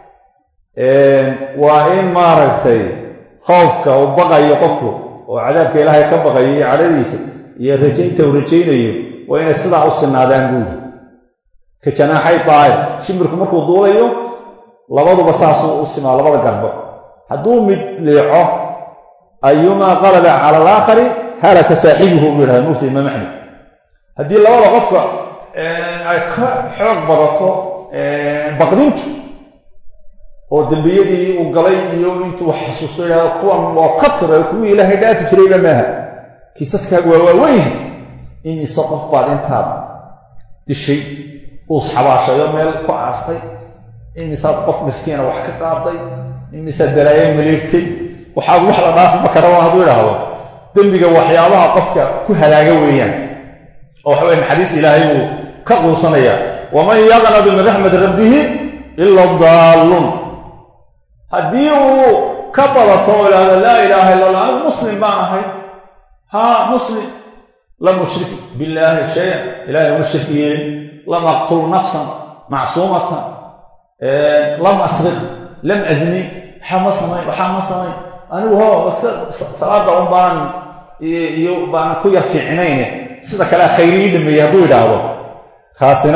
waa in maaragtay khawfka uu baqayo qofku oo cadaabka ilaahay ka baqayo iyo cadhadiisa iyo rajaynta uu rajaynayo waa inay sidaa u sinaadaan buuri ka janaaxay daa'ir shimbirku markuu duulayo labaduba saasuu u simaa labada garbo hadduu mid leeco ayumaa qalaba cala alaakhari halaka saaxibuhu buu yidhahda mufti imaam axmed haddii labada qofka ay ka xoog badato baqdintu oo dembiyadii uu galay iyo intuu wax xasuusto yidhahdo kuwan waa khatar kuwii ilaahay dhaafi jirayba maaha kiisaskaagu waa waaweyn imise qof baad intaad dishay uus xabaashayo meel ku aastay imisaad qof miskiina wax ka qaaday imisaad dalaayo maleegtay waxaad wax la dhaafi makaraba hadduu idhaahdo dembiga waxyaabaha qofka ku halaaga weeyaan oo waxa weye naxariis ilaahay buu ka quusanaya waman yaqnadu min raxmati rabbihi ila daalluun haddii uu ka badato oo idhaahdo laa ilaaha illa allah anigu muslim baan ahay haa muslim lam ushrik billaahi shayan ilahay uma shirki yeelin lam aqtul nafsan macsuumatan lam asriq lam azni waxaa ma samayn waxaa ma samayn anigu ho iska salaada un baan iyo baan ku yar fiicnayne sida kale khayri ii dhameeyey hadduu idhaahdo kaasina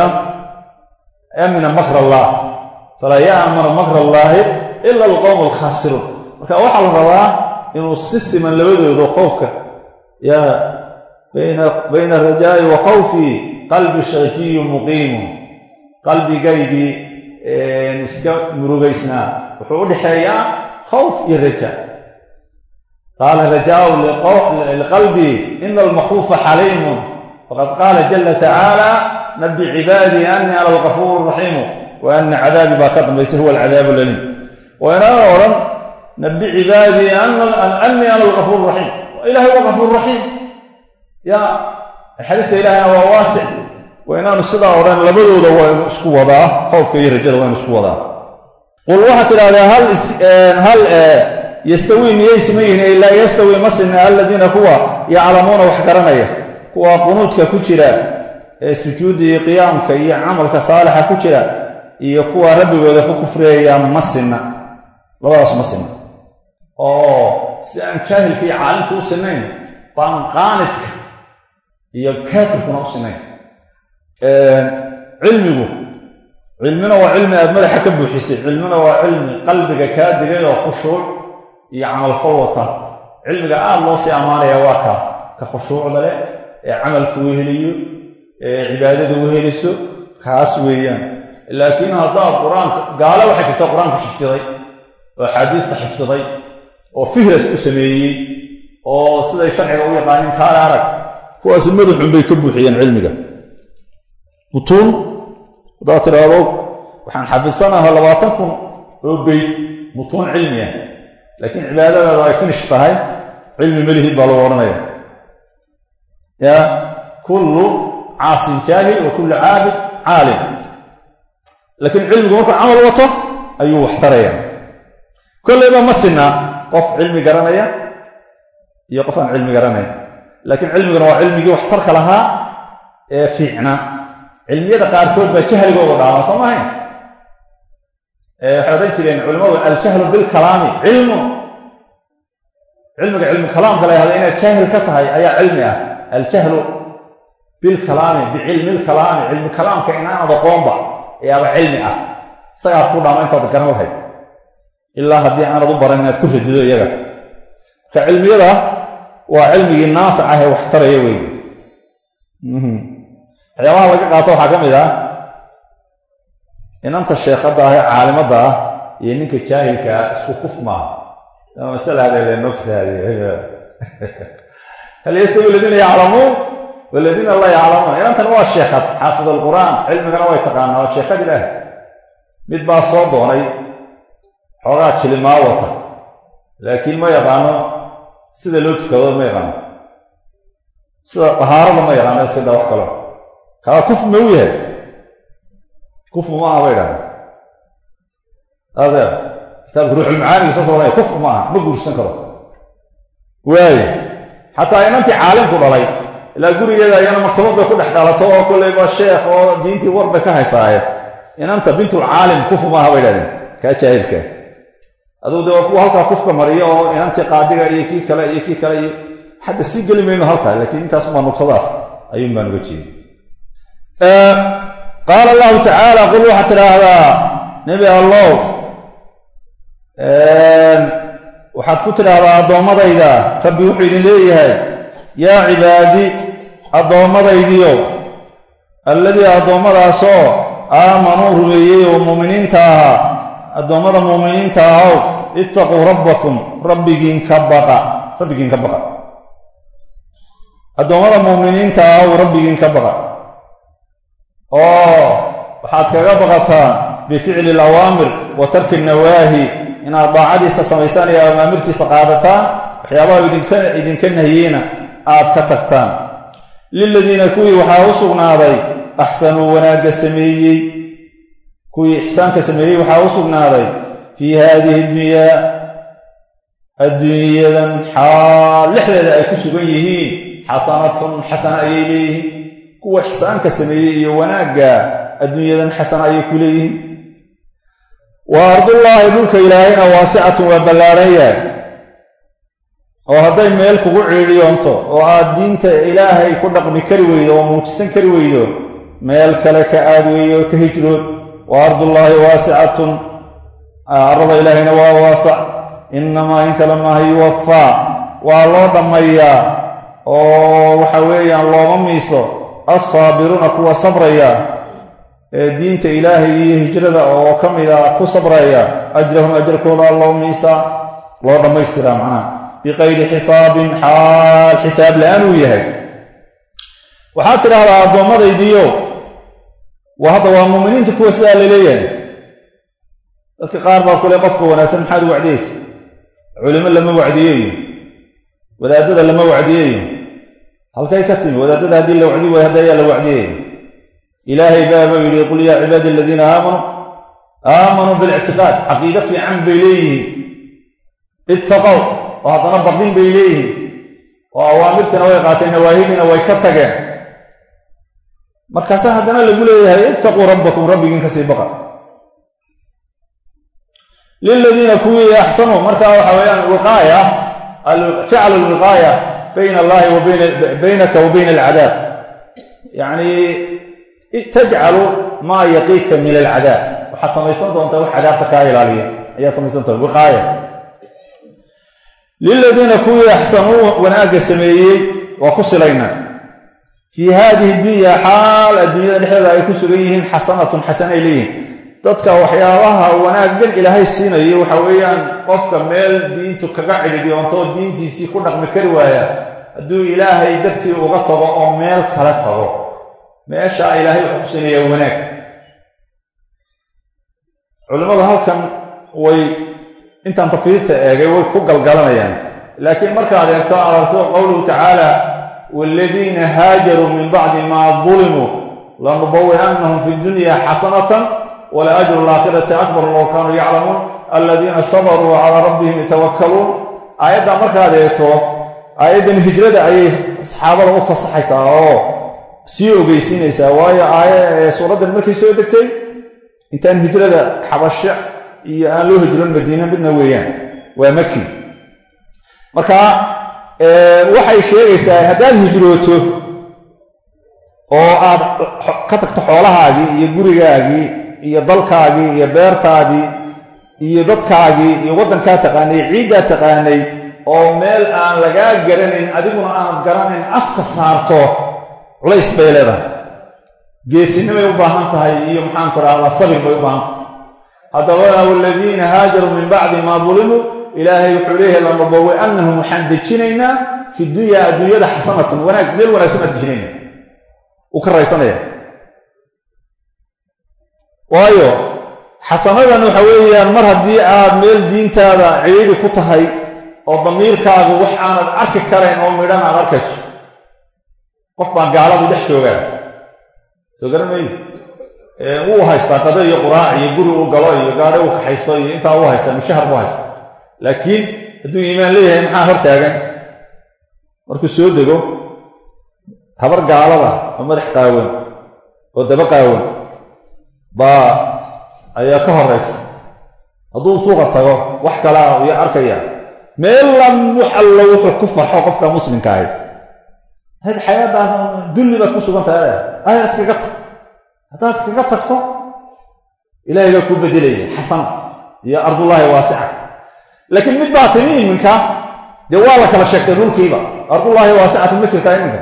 amina makr allah falaa ya'manu makr allaahi ila alqowm alkhaasiruun marka waxaa la rabaa inuu si siman labadooda khowfka ya bayna arajaa'i wa khawfii qalbi shakiyu muqiimu qalbigaygii iska murugaysnaa wuxuu u dhexeeyaa khawf iyo raja qaala rajaau liqalbii ina almakhuufa xaliimun faqad qaala jala tacaala nabi cibaadii anii ana algafuur raxiimu wa ana cadaabi baa ka dambaysa huwa alcadaabu laliim waynaa odhan nabi cibaadii anii ana algafuur raxiim ilahay waa gafuur raxiim ya naxariista ilahayna waa waasic waa inaanu sidaa odhan labadooda waynu isku wadaa khowfka iyo rajada waynu isku wadaa qul waxaad tidhahdaa hal yastawii miyay siman yihiin ilaa yastawii ma sinna aladiina kuwa yaclamuuna wax garanaya kuwa qunuudka ku jira ee sujuudda iyo qiyaamka iyo camalka saalixa ku jira iyo kuwa rabbigooda ku kufriyaya ma sinna labadaas ma sinna oo si aan jaahilka iyo caalimka u sinayn baan qaanidka iyo kaafirkuna u sinayn cilmigu cilmina waa cilmi aad madaxa ka buuxisay cilmina waa cilmi qalbiga kaa digay oo khushuuc iyo camalfal wata cilmiga aada loo sii ammaanaya waa kaa ka khushuucda leh ee camalka weheliyo ee cibaadada weheliso kaas weeyaan laakiin haddaad qur-aanka gaalo waxay jirta qur-aanka xifdiday oo axaadiista xifdiday oo fihras u sameeyey oo siday sharciga u yaqaanin kaale arag kuwaasi madaxun bay ka buuxiyeen cilmiga mutuun haddaad tidhaahdo waxaan xafidsanaha labaatan kun oo beyd mutuun cilmi ah laakiin cibaadadaada ay finish tahay cilmi melihid baa lagu odhanaya ya kullu caasin jaahil wa kullu caabid caalim laakiin cilmigu markuu camal wato ayuu wax taraya kollayba ma sinna qof cilmi garanaya iyo qof aan cilmi garanayn laakiin cilmiguna waa cilmigii waxtarka lahaa ee fiicna cilmiyada qaarkood baa jahligooda dhaama soo mahayn waxay odhan jireen culimmadu aljahlu bilkalaami cilmu cilmiga cilmu kalaamka la yahda inaad jaahil ka tahay ayaa cilmi ah aljahlu bilkalaami bicilmi lkalaami cilmi kalaamka inaanad aqoonba ayaaba cilmi ah isagaa ku dhaama intaad garan lahayd ilaa haddii aanad u baran inaad ku radido iyaga marka cilmiyada waa cilmigii naafic ah ee wax taraya wey waxyaabaha laga qaato waxaa ka mid ah inanta sheekhadda ah ee caalimadda ah iyo ninka jaahilka ah isku kuf maaha masala hadalenoogtahay hal yastawi aladiina yaclamuun waladiina laa yaclamuun inantan waa sheekhad xaafid alqur'aan cilmigana way taqaanaa waa sheekhad ilaah mid baa soo doonay xoogaa jilimaa wata laakiin ma yaqaano sida loo tukado ma yaqaano sida dahaarada ma yaqaano iska daa wax kalo kaa kuf ma u yahay kufr ma aha ba idhahda adeer kitaabka ruuxulmacaaniga saas ohanaya kufr ma aha ma guursan karo waayo xataa inantii caalimku dhalay ilaa gurigeeda ayana maktabad bay ku dhex dhalato oo kolleyba sheekh oo diintii war bay ka haysaaye inanta bintulcaalim kufr ma aha ba idhahdeen kaa jaahilka adugu de waa kuwa halkaa kufka mariyo oo inantii qaadiga iyo kii kale iyo kii kale iyo hadda sii geli mayno halkaa laakiin intaas maa nuqsadaas ayuun baan uga jeeda qaala allahu tacaala qul waxaad tidhaahdaa nebi allow waxaad ku tidhaahdaa addoommadayda rabbi wuxuu idin leeyahay yaa cibaadi addoommadaydiyo alladii addoommadaasoo aamanuu rumeeyey oo muuminiinta ahaa addoommada muuminiinta ahow ittaquu rabbakum rabbigiin ka baqa rabbigiin ka baqa addoommada muuminiinta ahow rabbigiin ka baqa oo waxaad kaga baqataan bificli alawaamir wa tarki nawaahi inaad daacadiisa samaysaan iyo amaamirtiisa qaadataan waxyaabaha idinka idinka nahiyeyna aad ka tagtaan liladiina kuwii waxaa u sugnaaday axsanuu wanaagga sameeyey kuwii ixsaanka sameeyey waxaa u sugnaaday fii haadihi dunyaa adduunyadan xaal lexdeeda ay ku sugan yihiin xasanatun xasana ayay leeyihiin kuwa ixsaanka sameeyey iyo wanaagga adduunyadan xasana ayay ku leeyihiin wa ardullaahi dhulka ilaahayna waasicatun waa ballaadhan yahay oo hadday meel kugu ciidhiyoonto oo aad diinta ilaahay ku dhaqmi kari weydo oo muujisan kari weydo meel kale ka aad weeyo ka hijrood wa ardullaahi waasicatun arada ilaahayna waa waasac innamaa in kale maaha yuwafaa waa loo dhammayaa oo waxa weeyaan looma miiso alsaabiruuna kuwa sabraya ee diinta ilaahay iyo hijrada oo ka mida ku sabraya ajrahum ajarkooda loo miisaa loo dhammaystiraa macnaha biqayri xisaabin xaal xisaab la-aan uu yahay waxaad tidhaahdaa addoommadaydiiyo waa hadda waa muuminiinta kuwa sidaa la leeyahay dadka qaar baa kule qofka wanaagsan maxaad u wacdiyeysa culimo lama wacdiyeeyo wadaadada lama wacdiyeeyo halkay ka timi wadaadada haddii la wacdi waayo hadda ayaa la wacdiyaya ilaahay baaba yidhi qul yaa cibaadi aladiina aamanuu aamanuu bilictiqaad caqiido fiican bay leeyihiin ittaqow oo haddana baqdin bay leeyihiin oo awaamirtiina way qaateen nawaahidiina way ka tageen markaasaa haddana lagu leeyahay ittaquu rabbakum rabbigiin kasii baqa liladiina kuwii axsanuu markaa waxa weeyaan wiqaaya jaclu lwiqaaya bayna allahi wa baynaka wa bayna alcadaab yacni tajcalu maa yaqiika min alcadaab waxaad samaysan doontaa wax cadaabta kaa ilaaliya ayaad samaysan doonta wiqaaya liladiina kuwii axsanuu wanaagga sameeyey waa ku silayna fii haadihi dunya xaal adduunyada dhexdeeda ay ku sugan yihiin xasanatun xasanay leeyihin dadka waxyaabaha wanaaggan ilaahay siinayo waxa weeyaan qofka meel diintu kaga cidhidyoonto oo diintiisii ku dhaqmi kari waaya hadduu ilaahay dartii uga tago oo meel kale tago meeshaa ilaahay wuxuu ku siinayaa wanaag culimmadu halkan way intaan tafiirta eegay way ku galgalanayaan laakiin markaad eegto aragto qowluhu tacaala waaladiina haajaruu min bacdi maa dulimuu lanubawi'annahum fi dunya xasanatan wala ajru alaakhirati akbar low kaanuu yaclamuun aladiina sabaruu calaa rabbihim yatawakkaluun aayaddaa markaad eegto aayaddan hijrada ayay saxaabada u fasaxaysaa oo sii ogeysiinaysaa waayo aaya suuraddan markay soo degtay intaan hijrada xabasho iyo aan loo hijroon madiina midna weeyaan waa maki marka waxay sheegaysaa haddaad hijrooto oo aad ka tagto xoolahaagii iyo gurigaagii iyo dalkaagii iyo beertaadii iyo dadkaagii iyo waddankaa taqaanay ciiddaa taqaanay oo meel aan lagaa garanayn adiguna aanad garanayn afka saarto culays bay leedahay geesinimay u baahan tahay iyo maxaanku rahdaa sabir bay u baahan tahay haddaba waladiina haajaruu min bacdi maa dulimuu ilaahay wuxuu leeyahay lanabawi'annahum waxaan dejinaynaa fi dunya adduunyada xasanatan wanaag meel wanaagsan baan dejinayna uu ka raysanaya waayo xasanadan waxa weeyaan mar haddii aad meel diintaada ciidi ku tahay oo damiirkaagu wax aanad arki karayn oo midhan aad arkayso qof baan gaaladu dhex joogaa soo garan maydi wuu haystaa qado iyo quraac iyo guri uu galo iyo gaadho uu kaxaysto iyo intaa uu haystaa mushahar buu haystaa laakiin hadduu iimaan leeyahay maxaa hor taagan markuu soo dego habar gaalada oo madax qaawan oo daba qaawan baa ayaa ka horaysa hadduu suuqa tago wax kalaa iyo arkaya meelan wax allo wuxuu ku farxo qofka muslimka ahi had xayaadaas dulli baad ku sugan tahay adeer iskaga tag haddaad iskaga tagto ilaahay baa kuu bedelaya xasan iyo ardullaahi waasica laakiin mid baa timi iminka dee waa la kala sheegtay dhulkiiba ardullaahi waasicatu ma jirtaa iminka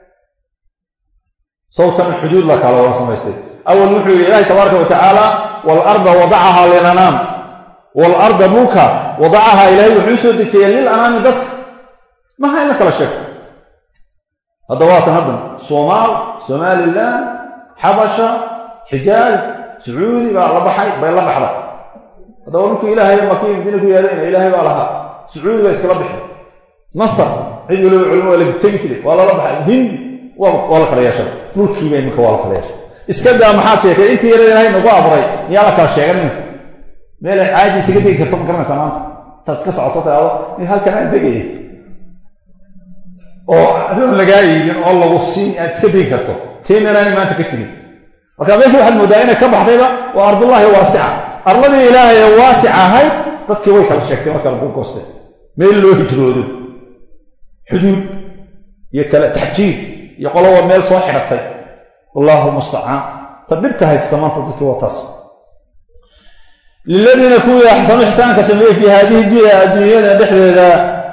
sawtan xuduud la kala wada samaystay awal wuxuu yidhi ilaahi tabaaraka wa tacaala waalarda wadacahaa lilanaam waalarda dhulka wadacahaa ilaahay wuxuu soo dejiyay lil anaami dadka maha in la kala sheegto hadda waatan haddan soomaal somalilan xabasha xijaaz sacuudi baa la baxay bay la baxda haddaba dhulkii ilaahay makii madiina ku yaalayna ilaahay baa lahaa sacuudi baa iskala bixi masar cid waliba culimo waa la tegi jiray waa lala baxay hindi waa la kala yeeshay dhulkiiba iminka waa la kala yeeshay iska daa maxaad sheegtay intii yara ilaahay nagu abuuray miyaa la kala sheegan iminka meelay caadi isaga degi karto ma garanaysaa maanta intaad iska socoto taado halkan aan degaya oo adoon lagaa iibin oo lagu siin aad iska degi karto teenanaani maanta ka jirin marka meesha waxaad moodaa inay ka baxdayba waa ardullaahi waasica arladii ilaahay ee waasic ahayd dadkii way kala sheegtay marka lagu goostay meel loo hijroodo xuduud iyo kale taxjiir iyo qoloba meel soo xidhatay wallahu mustacaan ta dhibta haysata maanta dadkii waa taas liladiina kuwii axsanu ixsaanka sameeyey fii haadihi dunya adduunyada dhexdeeda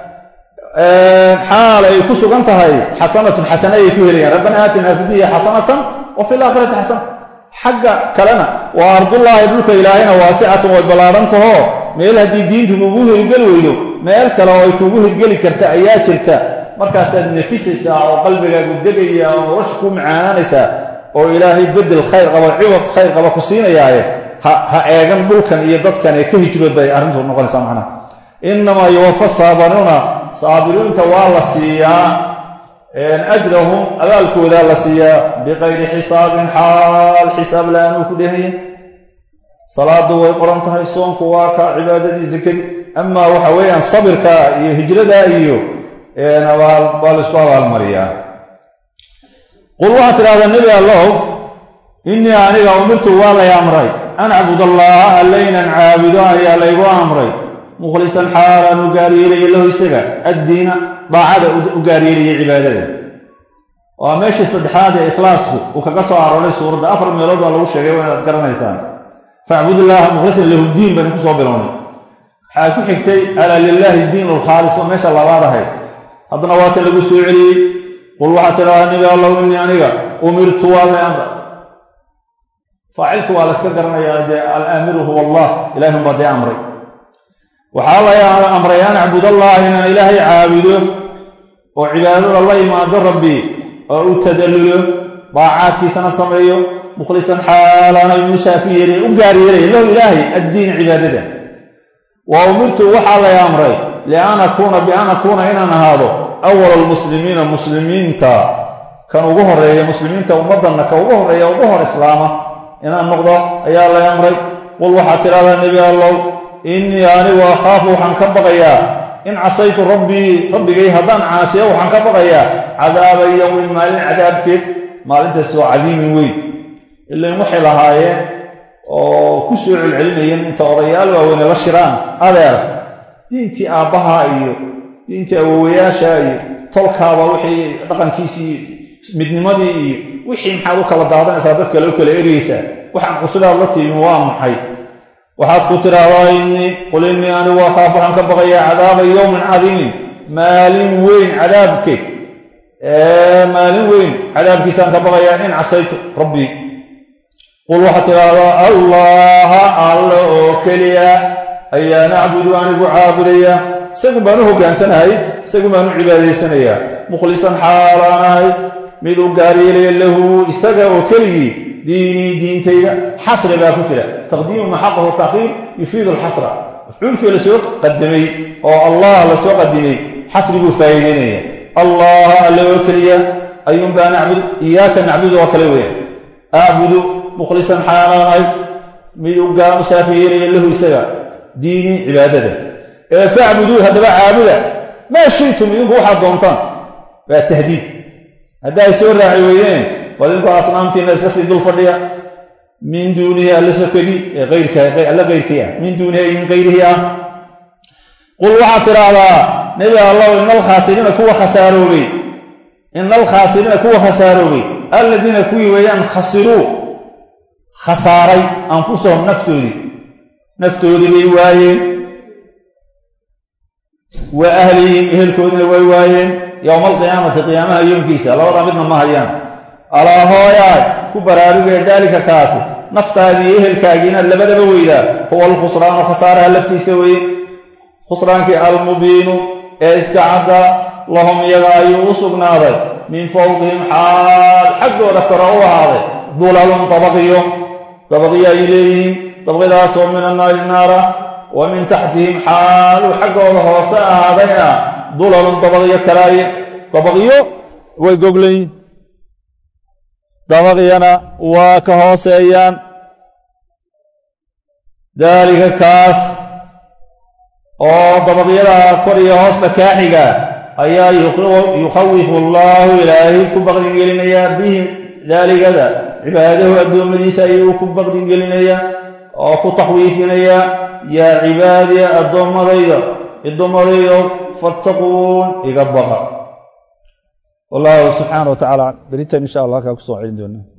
xaal ay ku sugan tahay xasanatun xasana ayay ku helayaan rabbana aatina fi dunya xasanatan wa fi laakhirati xasana xagga kalena waa ardullaahi dhulka ilaahayna waasicatan way ballaadhantaho meel haddii diintu kugu hirgeli weydo meel kale oo ay kugu hirgeli karta ayaa jirta markaasaad nafisaysaa oo qalbigaagu degaya oo nolosha ku macaanaanaysaa oo ilaahay bedel khayr qaba ciwad khayr qaba ku siinayaaye ha eegan dhulkan iyo dadkan ee ka hijrood bay arrintu noqonaysaa macnaha innamaa yuwafa saabiruuna saabiriinta waa la siiyaa ajrahum abaalkoodaa la siiyaa biqayri xisaabin xaal xisaab la-aanuu ku dhehaya salaadu way qoran tahay soonku waa ka cibaadadii sakadii amaa waxa weeyaan sabirka iyo hijrada iyo baa laisku abaalmariyaa qul waxaad tidhahdaa nebi allow innii aniga umirtu waa lay amray an acbud allaha allaynan caabudo ayaa laygu amray mukhlisan xaalaan u gaaryeelaya lahu isaga addiina daacada u gaaryeelaya cibaadada waa meeshii saddexaad ee ikhlaasku uu kaga soo arooray suuradda afar meelood baa lagu sheegay waa inaad garanaysaan facbudullaaha mukhlisan lahu diin baynu kusoo bilownay waxaa ku xigtay alaa lilaahi diin lkhaalis oo meesha labaad ahayd haddana waatan lagu soo celiyey qul waxaad tidhahdaa nebi allow innii aniga umirtu waa lay amra faacilku waa la yska garanayaa dee alaamiru huwa allah ilahun baa dee amray waxaa la amray an acbud allah inaan ilaahay caabudo oo cibaadada la imaado rabbi oo u tadallulo daacaadkiisana sameeyo mukhlisan xaalaanay musaafi yeelay u gaar yeelaya lahu ilaahay addiin cibaadada wa umirtu waxaa lay amray lian akuuna bian akuuna inaan ahaado awal almuslimiina muslimiinta kan ugu horeeya muslimiinta ummaddanna ka ugu horreeya ugu hor islaama inaan noqdo ayaa lay amray qul waxaad tidhahdaa nebi allow innii anigu akhaafu waxaan ka baqayaa in casaytu rabbii rabbigay haddaan caasiyo waxaan ka baqayaa cadaaba yowmin maalin cadaabkeed maalintaas oo cadiimin weyn ilain waxay lahaayeen oo ku soo celcelinayeen inta odayaal waaweyne la shiraan adeer diintii aabbaha iyo diintii awowayaasha iyo tolkaaba wixii dhaqankiisii midnimadii iyo wixii maxaad u kala daadanaysaa dad kale u kala eryaysaa waxaan cusubaad la timi waa maxay waxaad ku tidhaahdaa innii qul innii anigu akhaaf waxaan ka baqayaa cadaaba yowmin cadiimin maalin weyn cadaabkeed maalin weyn cadaabkiisaan ka baqayaa in casaytu rabbii qul waxaad tidhaahdaa allaha alla oo keliya ayaa nacbudu anigu caabudaya isagun baan u hoggaansanahay isagun baan u cibaadaysanayaa mukhlisan xaalaanahay mid u gaaryeelaya lahu isaga oo keligii diinii diintayda xasri baa ku jira taqdiimu maxaqahu takhiir yufiidu alxasra mafcuulkii lasoo qadimay oo allah lasoo qadimay xasri buu faa'iideynaya allaha alle oo keliya ayuunbaa nacbud iyaaka nacbudu oo kale weya acbudu mukhlisan xaalaanahay mid u saafi yeelaya lahu isaga diinii cibaadada ee facbuduu haddaba caabuda maa shiitum idinku waxaad doontaan waa tahdiid hadda ay soo raaci weydeen waad idinku asnaamtiina iska sii dul fadhiya min duunihi alla sokadii ee alla keyrkii ah min duunihi ay min kayrihi ah qul waxaad tidhaahdaa nebi allahu ina alkhaasiriina kuwa khasaaroobay ina alkhaasiriina kuwa khasaaroobay alladiina kuwii weeyaan khasiruu khasaaray anfusahum naftoodii naftoodii bay waayeen wa ahlihim ehelkoodina way waayeen yowma alqiyaamati qiyaamaha yoomkiisa labada midna ma hayaan alaa hooyaay ku baraarugee daalika kaasi naftaadii iyo ehelkaagii inaad labadaba weydaa huwa alkhusraanu khasaaraha laftiisa weeye khusraankii almubiinu ee iska cadda lahum iyaga ayuu u sugnaaday min fawqihim xaal xaggooda kore u ahaaday dulalun dabaqiyo dabaqiyo ay leeyihiin dabqidaasoo min annaari naara wa min taxtihim xaaluu xaggooda hoose ahaadayna dulalun dabaqyo kalaaye dabaqyo way goglayiin dabaqyana waa ka hooseeyaan daalika kaas oo dabaqyada kor iyo hoosba kaaxiga ayaa yukhawifu allaahu ilaahay ku baqdingelinayaa bihim daaligada cibaadahu addoommadiisa ayuu ku baqdingelinayaa oo ku takhwiifinayaa yaa cibaadiya addoommadayda addoommadaydo fattaquun iga baqa wallahu subxaana wa tacaala beritan insha allah halkaa kusoo celin doona